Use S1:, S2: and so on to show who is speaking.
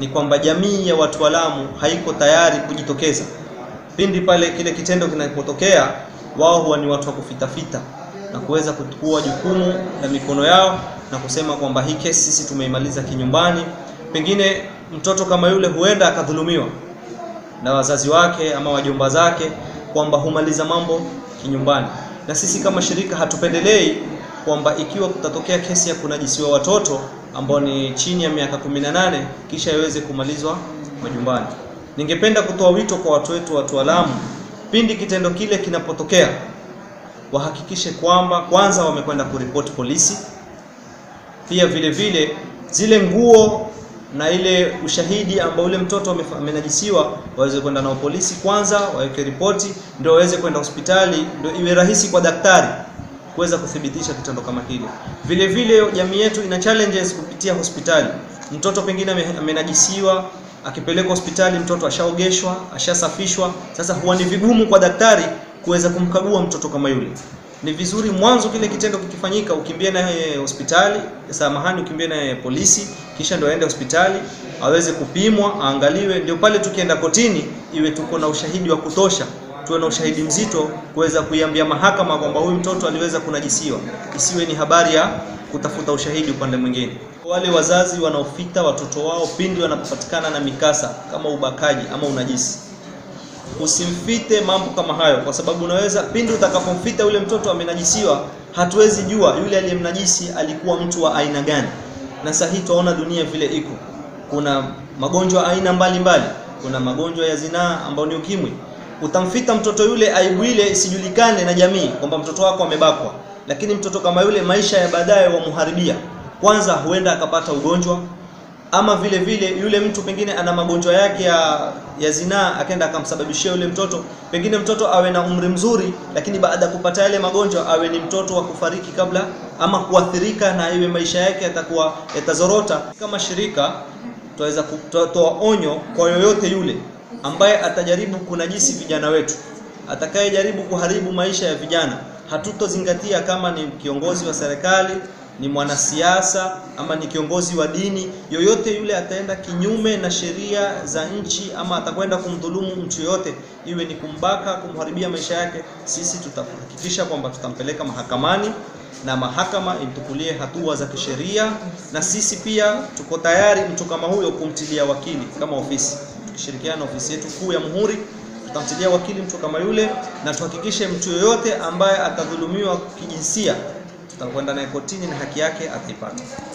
S1: ni kwamba jamii ya watu wa Lamu haiko tayari kujitokeza pindi pale kile kitendo kinapotokea. Wao huwa ni watu wa kufitafita na kuweza kuchukua jukumu la mikono yao na kusema kwamba hii kesi sisi tumeimaliza kinyumbani. Pengine mtoto kama yule huenda akadhulumiwa na wazazi wake ama wajomba zake, kwamba humaliza mambo kinyumbani. Na sisi kama shirika hatupendelei kwamba ikiwa kutatokea kesi ya kunajisiwa watoto ambao ni chini ya miaka 18 kisha iweze kumalizwa majumbani. Ningependa kutoa wito kwa watu wetu, watu wa Lamu, pindi kitendo kile kinapotokea, wahakikishe kwamba kwanza wamekwenda kuripoti polisi, pia vile vile zile nguo na ile ushahidi ambao ule mtoto amenajisiwa waweze kwenda nao polisi kwanza, waweke ripoti, ndio waweze kwenda hospitali, ndio iwe rahisi kwa daktari kuweza kuthibitisha kitendo kama kile. Vile vile jamii yetu ina challenges kupitia hospitali. Mtoto pengine amenajisiwa, akipelekwa hospitali mtoto ashaogeshwa, ashasafishwa. Sasa huwa ni vigumu kwa daktari kuweza kumkagua mtoto kama yule. Ni vizuri mwanzo kile kitendo kikifanyika, ukimbie naye hospitali, samahani, ukimbie naye polisi, kisha ndio aende hospitali aweze kupimwa, aangaliwe, ndio pale tukienda kotini iwe tuko na ushahidi wa kutosha tuwe na ushahidi mzito kuweza kuiambia mahakama kwamba huyu mtoto aliweza kunajisiwa, isiwe ni habari ya kutafuta ushahidi upande mwingine. Wale wazazi wanaofita watoto wao pindi wanapopatikana na mikasa kama ubakaji ama unajisi, usimfite mambo kama hayo, kwa sababu unaweza pindi utakapomfita yule mtoto amenajisiwa, hatuwezi jua yule aliyemnajisi alikuwa mtu wa aina gani. Na sasa hii tunaona dunia vile iko, kuna magonjwa aina mbalimbali mbali. Kuna magonjwa ya zinaa ambao ni ukimwi utamfita mtoto yule, aibu ile isijulikane na jamii kwamba mtoto wako amebakwa, lakini mtoto kama yule maisha ya baadaye wamuharibia. Kwanza huenda akapata ugonjwa, ama vile vile yule mtu pengine ana magonjwa yake ya, ya zinaa, akaenda akamsababishia yule mtoto, pengine mtoto awe na umri mzuri, lakini baada ya kupata yale magonjwa awe ni mtoto wa kufariki kabla ama kuathirika, na iwe maisha yake yatakuwa yatazorota. Kama shirika tutaweza kutoa onyo kwa yoyote yule ambaye atajaribu kunajisi vijana wetu, atakayejaribu kuharibu maisha ya vijana, hatutozingatia kama ni kiongozi wa serikali, ni mwanasiasa ama ni kiongozi wa dini. Yoyote yule ataenda kinyume na sheria za nchi ama atakwenda kumdhulumu mtu yoyote, iwe ni kumbaka, kumharibia maisha yake, sisi tutahakikisha kwamba tutampeleka mahakamani na mahakama imtukulie hatua za kisheria, na sisi pia tuko tayari mtu kama huyo kumtilia wakili kama ofisi tukishirikiana na ofisi yetu kuu ya Muhuri tutamtilia wakili mtu kama yule, na tuhakikishe mtu yoyote ambaye atadhulumiwa kijinsia tutakwenda naye kotini na haki yake ataipata.